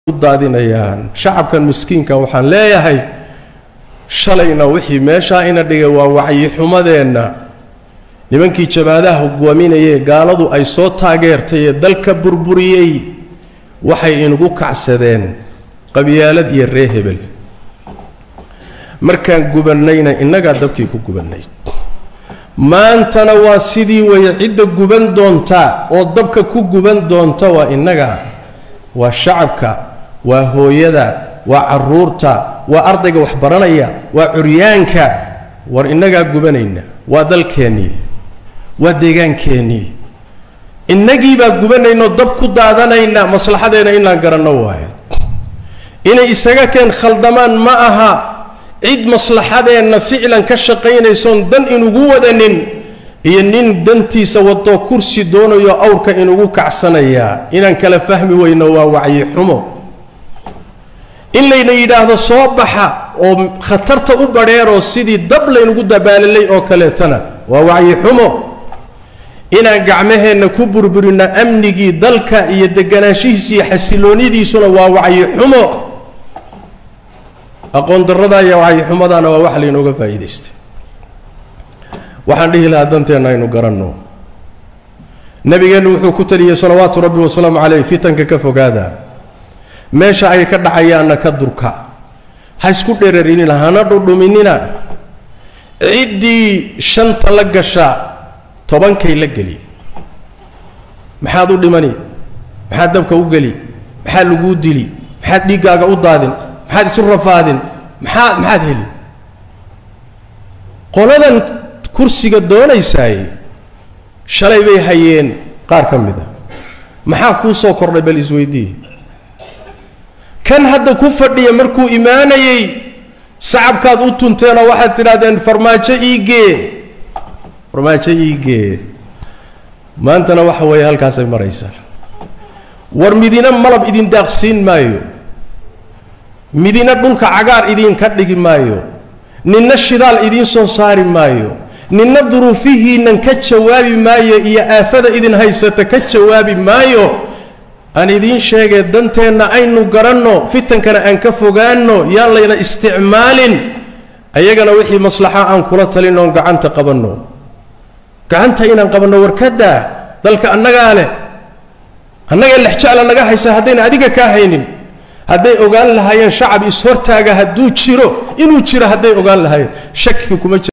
u daadinayaan shacabkan miskiinka waxaan leeyahay shalayna wixii meeshaa ina dhigay waa wacyixumadeenna nimankii jabaadaha hogaaminayee gaaladu ay soo taageertay ee dalka burburiyey waxay inugu kacsadeen qabyaalad iyo ree hebel markaan gubannayna innagaa dabkii ku gubannayd maantana waa sidii waya cidda guban doonta oo dabka ku guban doonta waa innaga waa shacabka waa hooyada waa caruurta waa ardayga wax baranaya waa curyaanka war innagaa gubanayna waa dalkeennii waa deegaankeenii innagiibaa gubanaynoo dab ku daadanayna maslaxadeena inaan garanno waayo inay isaga keen khaldamaan ma aha cid maslaxadeenna ficlan ka shaqaynaysoon dan inugu wadanin iyo nin dantiisa wadoo kursi doonayo awrka inugu kacsanayaa inaan kala fahmi weyno waa wacyi xumo in layna yidhaahdo soo baxa oo khatarta u badheeroo sidii dab laynugu dabaalalay oo kaleetana waa wacyi xumo inaan gacmaheenna ku burburinno amnigii dalka iyo deganaanshihiisa iyo xasiloonidiisuna waa wacyi xumo aqoon darradaa iyo wacyi xumadaana waa wax laynooga faa'iidaystay waxaan dhihi lahaa danteenna aynu garanno nebigeennu wuxuu ku taliyey salawaatu rabbi wasalaamu caleyh fitanka ka fogaada meesha ay ka dhacayaanna ka durka ha isku dhereerinina hana dhudhuminina ciddii shanta la gasha tobankay la geli maxaad u dhimani maxaad dabka u geli maxaad laguu dili maxaad dhiiggaaga u daadin maxaad isu rafaadin maxaad maxaad heli qoladan kursiga doonaysaay shalay bay hayeen qaar ka mid a maxaa kuu soo kordhay bal isweydii kan hadda ku fadhiya markuu imaanayey sacabkaad u tunteenoo waxaad tidhahdeen farmaajo iigee farmaajo iigee maantana waxa weeye halkaasay maraysaa war midina malab idin daaqsiin maayo midina dhulka cagaar idinka dhigi maayo ninna shidaal idiin soo saari maayo ninna duruufihiinnan ka jawaabi maayo iyo aafada idin haysata ka jawaabi maayo aan idiin sheegee danteenna aynu garanno fitankana aan ka fogaanno yaan layna isticmaalin ayagana wixii maslaxa aan kula talin oon gacanta qabanno gacanta inaan qabanno warkadaa dalka annagaa leh annaga lexjecla naga haysa haddayna adiga kaa haynin hadday ogaan lahaayeen shacab is-hortaaga hadduu jiro inuu jiro hadday ogaan lahaayeen shaki kuma jiro